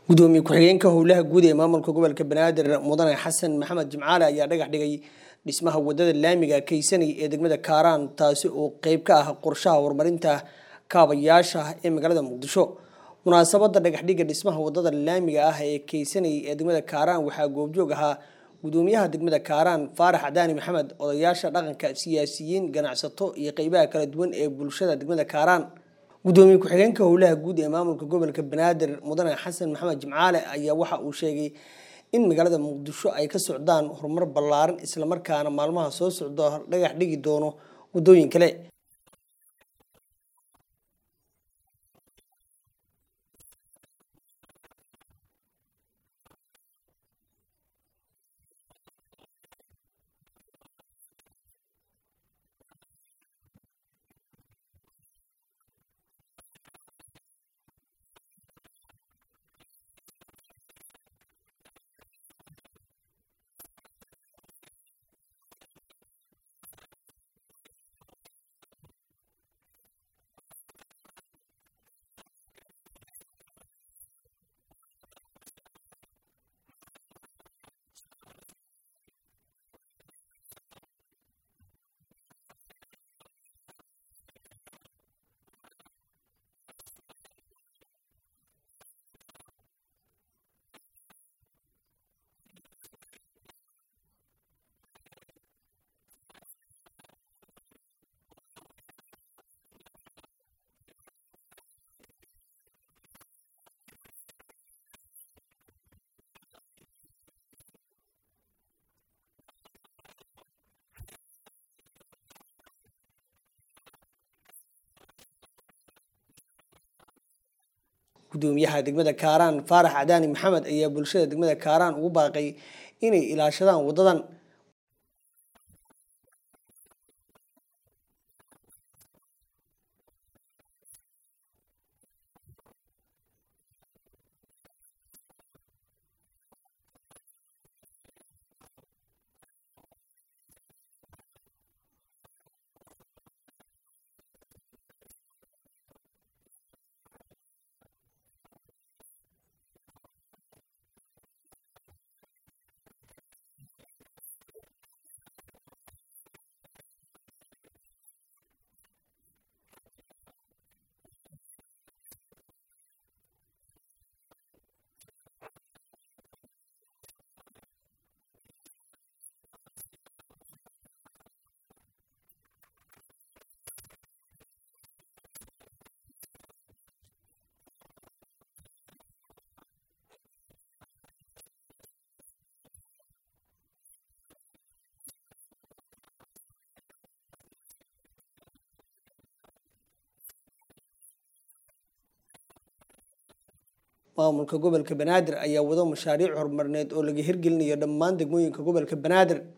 gudoomiye ku-xigeenka howlaha guud ee maamulka gobolka banaadir mudane xasan maxamed jimcaale ayaa dhagax dhigay dhismaha wadada laamiga kaysanay ee degmada kaaraan taasi oo qeyb ka ah qorshaha horumarinta kaabayaasha ee magaalada muqdisho munaasabada dhagaxdhiga dhismaha wadada laamiga ah ee kaysanay ee degmada kaaraan waxaa goobjoog ahaa gudoomiyaha degmada kaaraan faarax cadaani maxamed odayaasha dhaqanka siyaasiyiin ganacsato iyo qeybaha kala duwan ee bulshada degmada kaaraan gudoomiye ku-xigeenka howlaha guud ee maamulka gobolka banaadir mudane xasan maxamed jimcaale ayaa waxa uu sheegay in magaalada muqdisho ay ka socdaan horumar ballaaran islamarkaana maalmaha soo socdo dhagax dhigi doono wadooyin kale gudoomiyaha degmada kaaraan faarax cadaani maxamed ayaa bulshada degmada kaaraan ugu baaqay inay ilaashadaan wadadan maamulka gobolka banaadir ayaa wado mashaariic horumarineed oo laga hirgelinayo dhammaan degmooyinka gobolka banaadir